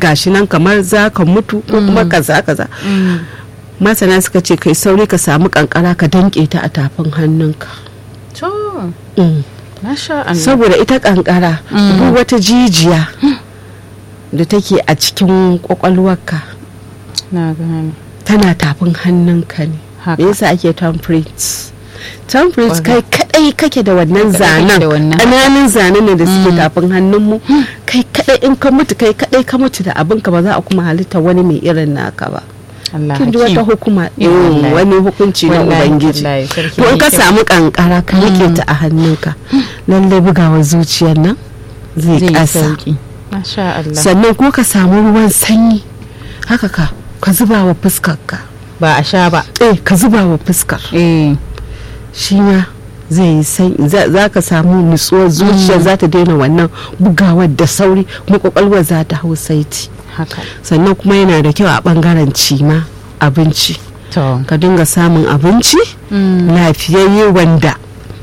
gashi nan kamar za ka mutu ko kuma kaza kaza masana suka ce kai sauri ka samu kankara ka danke ta a tafin hannunka to Mm. masha Allah saboda ita kankara duk wata jijiya da take a cikin kwakwalwarka na gane tana tafin hannunka ne Haka. me yasa ake temperate temperate kai Kwarai. kadai kake da wannan Kai kadai kake zanen da wannan. ƙananan zanen ne da suke tafin hannunmu kai kadai in ka mutu kai kadai ka mutu da abinka ba za a kuma halitta wani mai irin naka ba Allah kin ji hakim. wata hukuma Eh, mm, wallahi. wani hukunci na Wallahi, ubangiji wallahi, sarki to in ka mai kyau. samu kankara ka rike ta a hannunka lallai bugawa zuciyar nan zai zai yi kasa sauki masha Allah sannan ko ka samu ruwan sanyi haka ka ka zuba wa fuskarka ba a sha ba eh ka zuba wa fuskar eh shi ma zai yi sanyi za za ka samu nutsuwar zuciya za ta daina wannan bugawar da sauri kuma kwakwalwar za ta hau saiti haka sannan kuma yana da kyau a bangaren cima abinci to ka dinga samun abinci lafiyayye wanda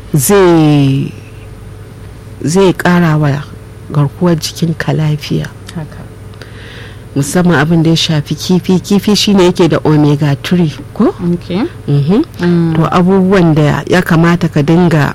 zai zai kara wa garkuwar jikinka lafiya haka musamman abin da ya shafi kifi kifi shine yake da omega 3 ko okay Mhm. Mm. to abubuwan da ya kamata ka dinga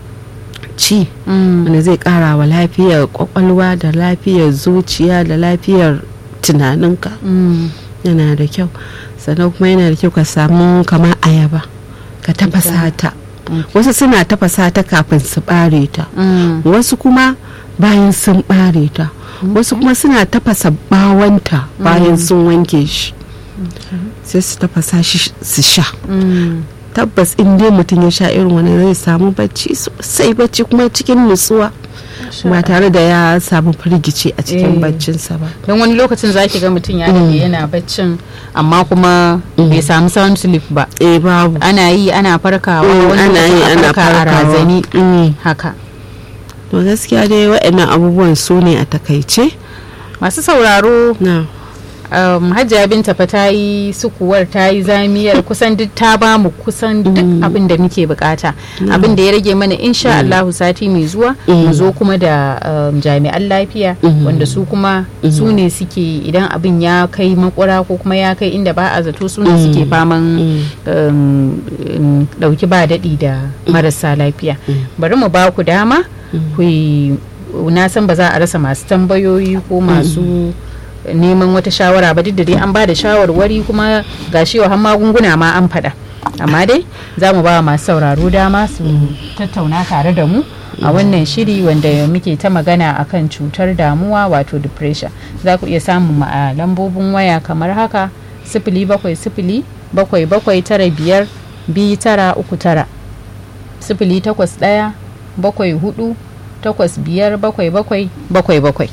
ci Mm. wanda zai kara wa lafiyar kwakwalwa da lafiyar zuciya da lafiyar tunaninka Mm. yana da kyau sannan kuma yana da kyau ka samu kamar ayaba ka tafasa ta wasu suna tafasa ta kafin su bare ta Mm. wasu kuma bayan sun bare ta wasu kuma suna tafasa bawanta bayan sun wanke shi sai su tafasa shi su sha Mm. tabbas in dai mutum ya sha irin wani zai samu bacci sosai bacci kuma cikin nutsuwa ba tare da ya samu firgici a cikin Eh. baccinsa ba don wani lokacin za ki ga mutum ya dade yana baccin amma kuma bai samu sound sleep ba eh babu ana yi ana farkawa Mm, wani ana yi lokacin a ana farka a farkawa. razani Mm. haka to gaskiya dai waɗannan abubuwan su ne a takaice masu sauraro na um, hajiya binta fa ta yi sukuwar ta yi zamiyar kusan duk ta ba mu kusan duk abin da muke bukata abin da ya rage mana insha Allahu sati mai zuwa mu zo kuma da um, jami'an lafiya wanda su kuma su ne suke idan abin ya kai makura ko kuma ya kai inda ba a zato su ne suke faman um, um, dauki ba daɗi da marasa lafiya bari mu ba ku dama ku yi na san ba za a rasa masu tambayoyi ko masu neman wata shawara ba duk da dai an ba da shawarwari kuma ga shi har magunguna ma an faɗa amma dai za mu ba masu sauraro dama su tattauna tare da mu a wannan shiri wanda muke ta magana akan cutar damuwa wato depression za ku iya samun mu a lambobin waya kamar haka sifili bakwai sifili bakwai bakwai tara biyar biyu tara uku tara sifili takwas ɗaya bakwai hudu takwas biyar bakwai bakwai bakwai bakwai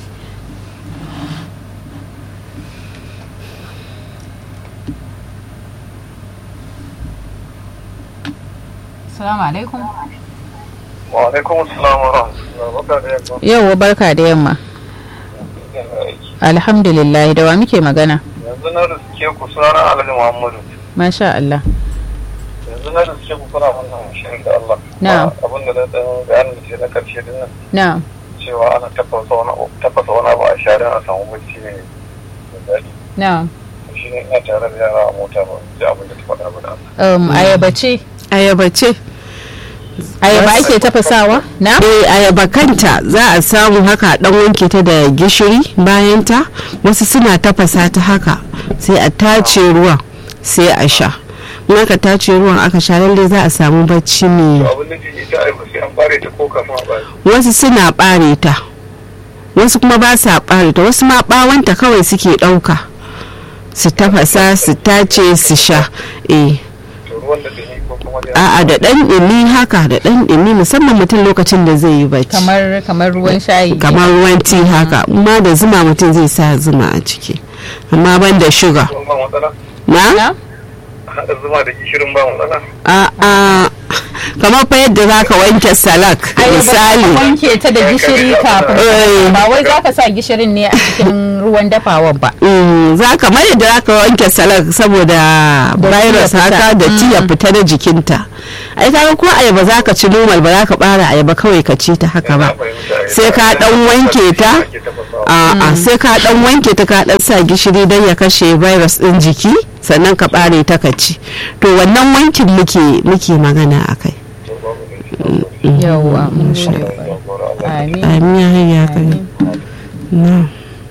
Assalamu alaikum. Wa alaikum assalam wa rahmatullahi Yauwa barka da yamma. Alhamdulillah da wa muke magana. Yanzu na riske ku sunana Alhaji Muhammadu. Masha Allah. Yanzu na riske ku kuna wannan shirin da Allah. Na'am. Abin da na dan bayanin da ke na karshe din nan Na'am. cewa ana tafasa wani abu tafasa wani abu a sharin a samu bacci ne da daɗi. Na'am. Shi ne ina tare da yara a mota ba ji abin da ta faɗa ba da Allah. Um, ayaba ce. ayaba ce Ayaba ake tafasawa? Na? eh ayaba kanta za a samu haka dan wanke ta da gishiri bayan ta wasu suna tafasa ta haka sai a tace ruwan sai a sha in aka tace ruwan aka sha lalle za a samu bacci To mai abin da ke ita ai ba sai an bare ta ko kafin a bare. wasu suna bare ta wasu kuma ba sa bare ta wasu ma bawanta kawai suke ɗauka su tafasa su tace su sha eh To ruwan da dumi ko kuma da a'a da ɗan ɗumi haka da ɗan ɗumi musamman mutum lokacin da zai yi bacci Kamar kamar ruwan shayi. kamar ruwan ti haka amma da zuma mutum zai sa zuma a ciki amma ban da shuga ruwan ba matsala. na Na? Haɗa zuma da gishirin ba matsala. a a kamar fa yadda za ka wanke salak Ayaba misali ka wanke ta da gishiri kafin. Eh. Ba wai za ka sa gishirin ne a cikin ruwan dafawan ba. Mm, za kamar yadda za ka wanke salak saboda Da virus ya fita. haka da ti ya fita da jikinta ai kaga ko ayaba za ka ci normal ba za ka bara ayaba kawai ka ci ta haka ba sai ka dan wanke ta a sai ka dan wanke ta ka dan sa gishiri don ya kashe virus din jiki sannan ka bare ta ka ci to wannan wankin muke muke magana akai yawwa mun gode amin amin ya hayya kai na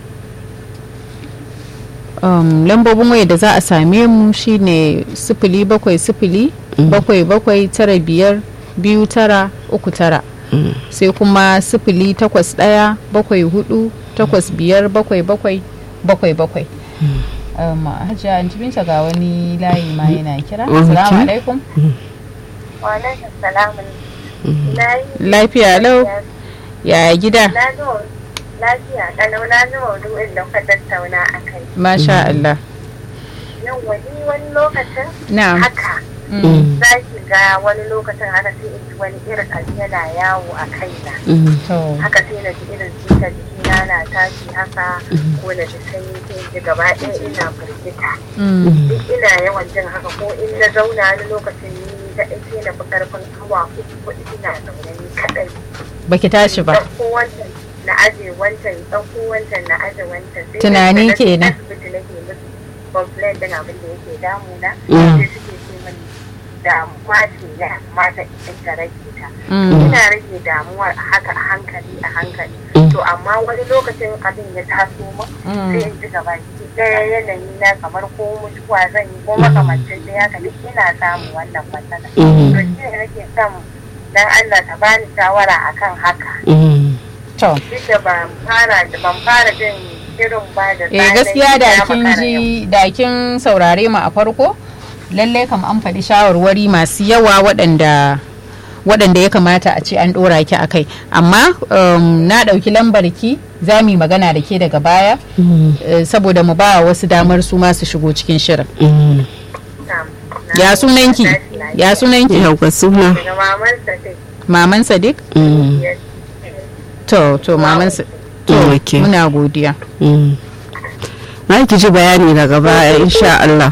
um, lambobin waya da za a same mu shine sifili bakwai sifili bakwai bakwai tara biyar biyu tara uku tara sai kuma sifili takwas ɗaya bakwai hudu takwas biyar bakwai bakwai bakwai bakwai um, hajiya an binta ga wani layi ma yana kira Okay. salamu alaikum Walaikun salamun. Na yi lafiya lau ya gida na zo lafiya kalau na ji maudu'in da kuka tattauna a kai. masha Allah Yau wani wani lokacin na'am haka Mm. za ki ga wani lokacin haka sai in ji wani irin abu yana yawo a kaina. to Haka sai na ji irin jika jikina na tashi haka ko na ji sanyi sai in ji gaba ɗaya ina firgita. Mm. Duk ina yawan jin haka ko in na zauna wani lokacin ni kaɗai sai na fi ƙarfin awa uku kuɗi ina zaune ni kaɗai. baki tashi ba ɗauko wancan na aje wancan ɗauko wancan na aje wancan sai Tunani na je kenan. asibiti nake musu complain din abin da yake damuna Mm. sai suke ce mani damuwa ce ya kamata in ta rage ta Mm. ina rage damuwar a haka a hankali a hankali Mm. to amma wani lokacin abin ya taso min Mm. sai in ji gaba ki ɗaya yanayi na kamar ko mutuwa zan yi ko makamancin da haka duk ina samun wannan matsala Mm. to shi ne nake son dan Allah ta bani shawara akan haka to duk da ban fara ban fara jin irin ba da eh gaskiya da kin ji da kin saurare mu a farko lallai kam an faɗi shawarwari masu yawa waɗanda waɗanda ya kamata a ce an ɗora ki a kai amma um, na ɗauki lambar ki za mu yi magana da ke daga baya eh, saboda mu ba wasu damar su ma su shigo cikin shirin ya sunanki ya sunanki yau ka suna daga maman sa take maman sadiq to to maman Sa- to Okay. muna godiya na ki ji bayani daga baya insha Allah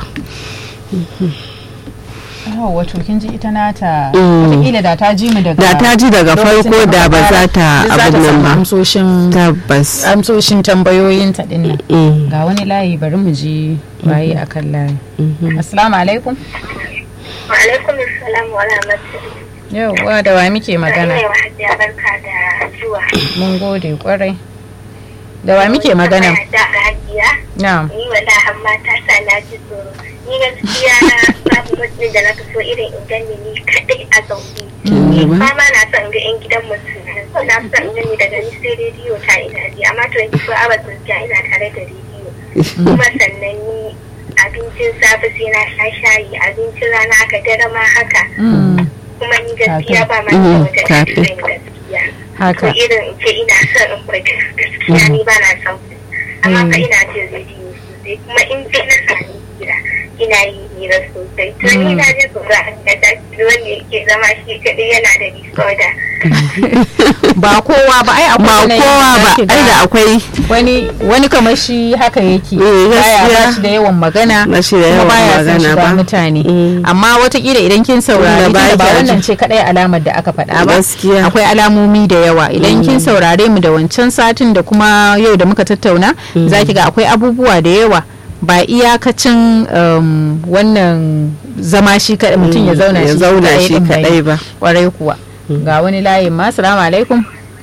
Oh, wato kin ji ita nata Mm. wataƙila da ta ji mu daga da ta ji daga lokacin farko da muka ba fara, za ta duk abin nan samu ba amsoshin tabbas amsoshin tambayoyin ta din nan Mm. ga wani layi bari mu ji waye akan layi Mhm. assalamu alaikum wa alaikum assalam wa rahmatullahi yauwa da wa muke magana Ina wa hajiya barka da zuwa mun gode kwarai da wa muke magana da hajiya na'am ni wala amma ta sa na ji tsoro ni gaskiya babu mutum da na fi so irin in gani ni kadai a zaune ni Mm. ba ma na son ga yan gidan mutum na fi son gani daga ni sai rediyo ta ina ji amma 24 hours gaskiya ina tare da rediyo kuma sannan ni abincin safe sai na sha shayi abincin rana haka dare ma haka Mm, kuma ni gaskiya ba ma Mm, da wata kafin. ɗan gaskiya haka ko irin in ce ina son in fita gaskiya ni ba na son fita amma fa ina jin rediyo sosai kuma in je na sami hira ina yi hira sosai to ni na ji tsoro a kan da wanda yake zama shi kaɗai yana da disorder ba kowa ba ai akwai ba yanayin kowa da ba zaki ai ga da akwai wani wani kamar shi haka yake Eh, baya gaskiya. ba shi da yawan magana Ba shi da kuma yawan baya son magana shiga ba. mutane Mm. amma watakila idan kin saurari Wanda ba tunda ba kya wannan ji. ce kadai alamar da aka faɗa ba Gaskiya. akwai alamomi da yawa idan kin saurare mu da wancan satin da kuma yau da muka tattauna zaki ga akwai abubuwa da yawa ba iyakacin um, wannan zama shi kadai mutum ya zauna ya shi zauna kadai shi din bane. kadai ba kwarai kuwa ga wani layin ma salamu alaikum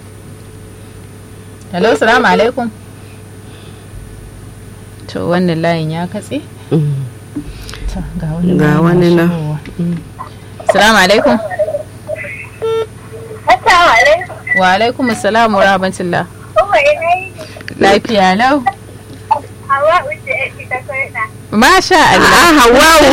hello salamu alaikum to wannan layin ya katse Mm. To, ga wani Ga layin na wani nan. shigowa. salamu alaikum Assalamu alaikum wa alaikum assalam wa rahmatullah kuma ina yi lafiya lau hawa wuce ake ta koyar masha Allah ah hawawu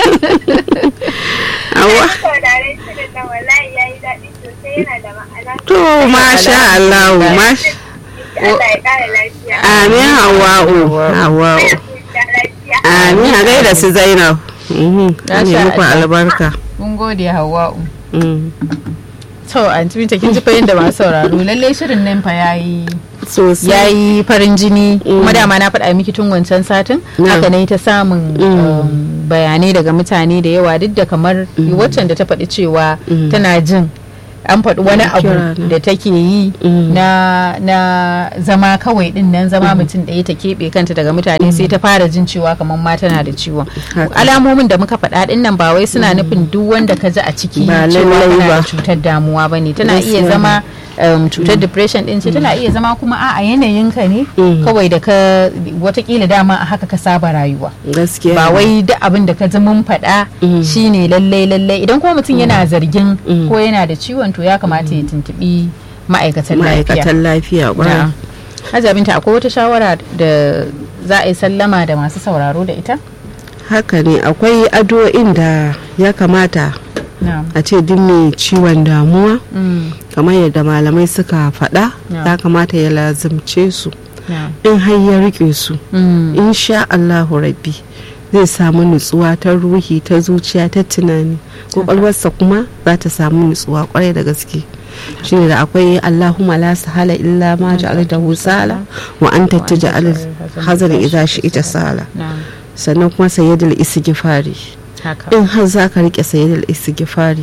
hawa sauraren shirin na wallahi ya yi daɗi sosai yana da ma'ana to masha Allah mash Allah ya ƙara lafiya amin hawa'u hawa'u ya lafiya amin a gaida su Zainab Mhm. Masha ne muku Allah. albarka mun gode hawa'u Mm. to an binta kin ji fa yadda masu sauraro lallai shirin nan fa yayi Sosai. ya yi farin jini kuma dama na faɗa miki tun wancan satin Na. haka ne ta samun um, bayanai daga mutane da yawa duk da kamar waccan da ta faɗi cewa tana jin an faɗi wani Ana abu kira na. da take yi Mm. na na zama kawai din nan zama mutum ɗaya ta keɓe kanta daga mutane sai ta fara jin cewa kamar ma tana da ciwon Haka. alamomin da muka faɗa din nan ba wai suna nufin duk wanda ka ji a ciki Ba cewa lallai kana da ba. cutar damuwa ba ne tana iya Gaskiya zama um, cutar depression din ce tana iya zama kuma a yanayinka ne Mm. kawai da ka watakila dama a haka ka saba rayuwa gaskiya ba wai duk abin da ka ji mun faɗa Mm. shine lallai lallai idan kuma mutum yana zargin Mm. ko yana da ciwon to ya kamata ya tuntubi ma'aikatan lafiya ma'aikatan lafiya ƙwarai. Na'am. Hajiya Binta akwai wata shawara da za a yi sallama da masu sauraro da ita? haka ne akwai addu'o'in da ya kamata Na'am. a ce duk mai ciwon damuwa Mm. kamar yadda malamai suka faɗa Yeah. ya kamata ya lazimce su Na'am. in har ya rike su Mm. insha Allahu rabbi zai samu nutsuwa ta ruhi ta zuciya ta tunani kwakwalwarsa kuma za ta samu nutsuwa kwarai da gaske shine da akwai Allahumma la sahala illa ma ja'altahu sala wa anta taj'al hazan idza shi'ta sala Na'am. sannan kuma sayyidul istighfari Haka. in har zaka rike sayyidul istighfari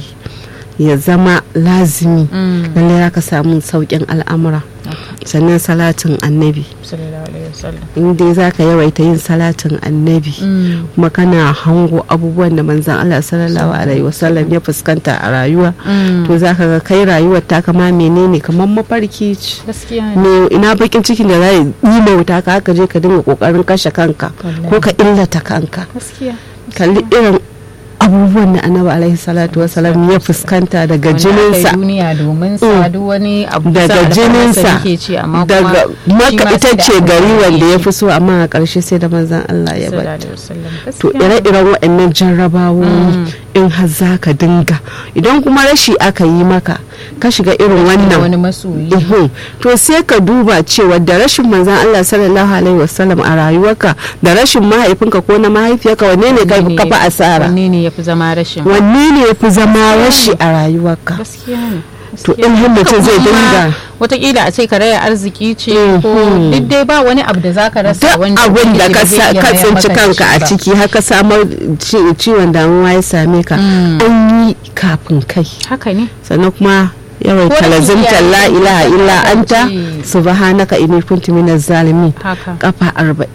ya zama lazimi Mm. lallai zaka samu saukin al'amura sannan salatin annabi Sallallahu alaihi wasallam. in dai za ka yawaita yin salatin annabi Mm. kuma kana hango abubuwan da manzan Allah sallallahu alaihi wasallam ya fuskanta a rayuwa Mm. to za ka ga kai rayuwar ta kama menene kamar mafarki ce Gaskiya ne. me ina bakin cikin da za ya yi mauta ka haka je ka dinga kokarin kashe kanka Wallahi. ko ka illata kanka Gaskiya. kalli irin abubuwan da annabi alaihi salatu wasallam ya fuskanta daga Wanda aka yi jininsa duniya domin sa duk wani abu daga kusa da jininsa farkonsa yake ci amma daga kuma shi maka ma ita sai da ce aka gari yi wanda ya shi. fi so amma a ƙarshe sai da manzan Allah ya Sallallahu bata alaihi wasallam. to Gaskiya ne. ire-iren waɗannan jarrabawoyi in har za ka dinga idan kuma rashi aka yi maka ka shiga irin da wannan wani masoyi. Uhum. to sai ka duba cewa da rashin manzan Allah sallallahu alaihi wasallam a rayuwarka da rashin mahaifinka ko na mahaifiyarka wanne ne ka Wanne ka fi asara Wanne ne ya fi zama rashin? wanne ne ya fi zama rashi a rayuwarka Gaskiya ne. to in har mutum zai dinga watakila a ce karaya arziki ce Mhm. ko duk dai ba wani abu da zaka rasa duk wanda abin da yake ka zai sa- iya ka mayar tsinci maka da kanka a shi ba. ciki haka samar ci- ciwon damuwa ya same ka Mm. an yi kafin kai haka ne sannan kuma yawan Ko da talazimtar iyaye la ilaha sun illa kasance- anta subhanaka inni kuntu minaz zalimin haka kafa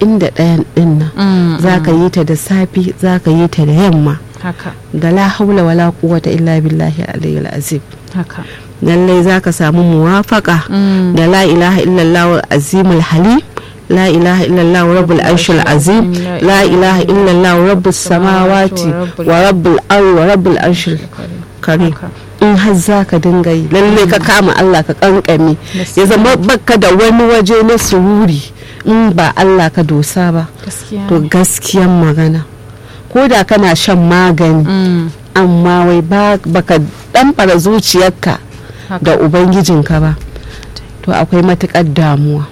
41 din nan Mm, zaka yi ta da safi zaka yi ta da yamma haka da la haula wala quwwata illa billahi aliyyil azim haka lallai zaka samu muwafaka Mm. da la ilaha illallah azimul halim la ilaha illallah rabbul arshil azim la ilaha illallah rabbus samawati wa rabbul ardi wa rabbul arshil karim haka in har za ka dinga yi lalle ka kama Allah ka kankame ya zama baka da wani waje na sururi in ba Allah ka dosa ba gaskiya to ne. gaskiyan magana ko da kana shan magani Mm, amma wai ba baka ɗanfara zuciyarka haka. da ubangijinka ba to akwai matukar damuwa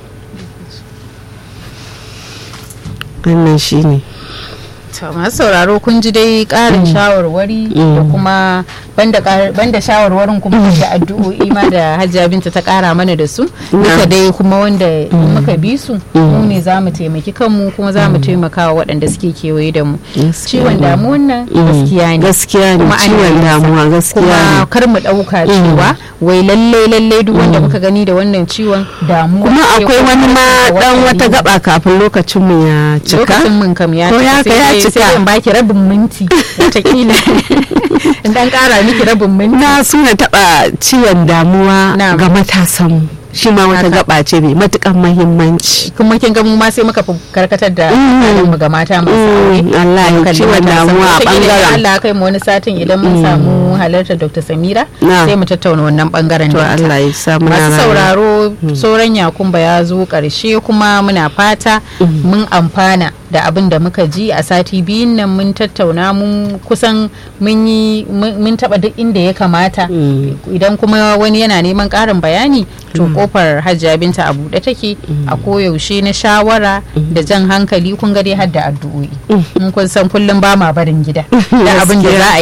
wannan shine To, masu sauraro kun ji dai karin shawarwari da kuma banda kar- banda shawarwarin kuma da addu'o'i ma da Hajiya Binta ta kara mana da su duka dai kuma wanda in muka bi su mu ne za mu taimaki kanmu kuma za mu taimaka wa waɗanda suke kewaye da mu Gaskiya ciwon ne. damuwan nan Mm. gaskiya ne gaskiya ne Kuma ana ciwon yin sa. damuwa gaskiya kuma ne kar mu ɗauka cewa wai lallai lallai duk wanda muka gani da wannan ciwon damuwa kuma ce akwai ko wani ma kuma dan wata wata ne. gaba kafin lokacin mu ya cika lokacin mun kam ya Ko cika ya ka ya sai dai- cika. sai dai in baki rabin minti watakila in dan kara miki rabin minti na suna taba ciwon damuwa Na'am. ga matasan mu shi ma wata Haka. gaba ce mai matukan mahimmanci kuma kin ga mu ma sai muka fi karkatar da Mm. mu ga mata masu aure Mm, Allah ya Kalli ciwon matasan. damuwa a Wataƙila idan bangaren Allah ya kai mu wani satin idan mun samu halartar Dr. Samira Na'am. sai mu tattauna wannan bangaren to da ita. Allah ya samu masu na rana. sauraro sauran yakumba ya zo karshe kuma muna fata mun amfana da abin da muka ji a sati biyun nan mun tattauna mun kusan mun yi mun mun taba duk inda ya kamata Mm. idan kuma wani yana neman karin bayani to kofar hajjia binta a buɗe take a koyaushe na shawara da jan hankali kun ga dai har da addu'o'i mun kun san kullum ba ma barin gida da abin da za a yi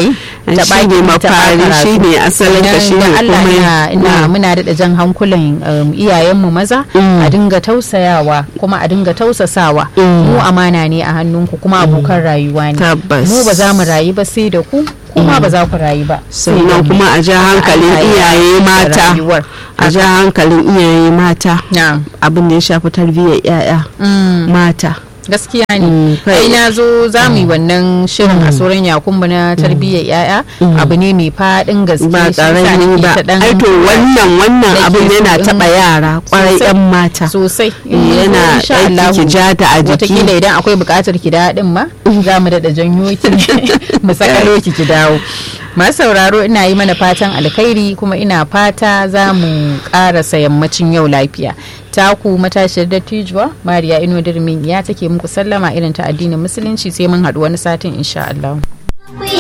Ai, ta shi baki ne ta mafari, ɓata shi ne asalin ka, Sannan shi ne da Allah komai. ina, ina Mm. muna daɗa jan hankulan um, iyayenmu maza Mm. a dinga tausayawa kuma a dinga tausasawa Mm. mu amana ne a hannunku kuma abokan rayuwa ne Tabbas. mu ba za mu rayu ba sai da ku kuma ba za ku rayu ba sai da sannan mu. kuma a ja hankalin Allah ya iyaye yi mata rayuwar. a ja hankalin iyaye mata Na'am. abin da ya shafi tarbiyyar 'ya'ya Mm. mata gaskiya Mm, ne kai- ai na zo za mu yi wannan shirin a tsoron yakumbu na tarbiyyar yaya abu ne mai faɗin gaske ba shi yasa karami nake ba ta ɗan- ai to wannan wannan nake abin yana so in- taba yara kwarai Sosai. yan mata sosai Eh, yana aiki ki ja ta a watakila jiki idan akwai buƙatar ki daɗin ma za mu daɗa janyo ki mu sakalo ki ki dawo masu sauraro ina yi mana fatan alkhairi kuma ina fata za mu ƙarasa yammacin yau lafiya taku matashiyar dattijuwa mariya ino dirmin ya take muku sallama irin ta addinin musulunci sai mun haɗu wani satin insha Allah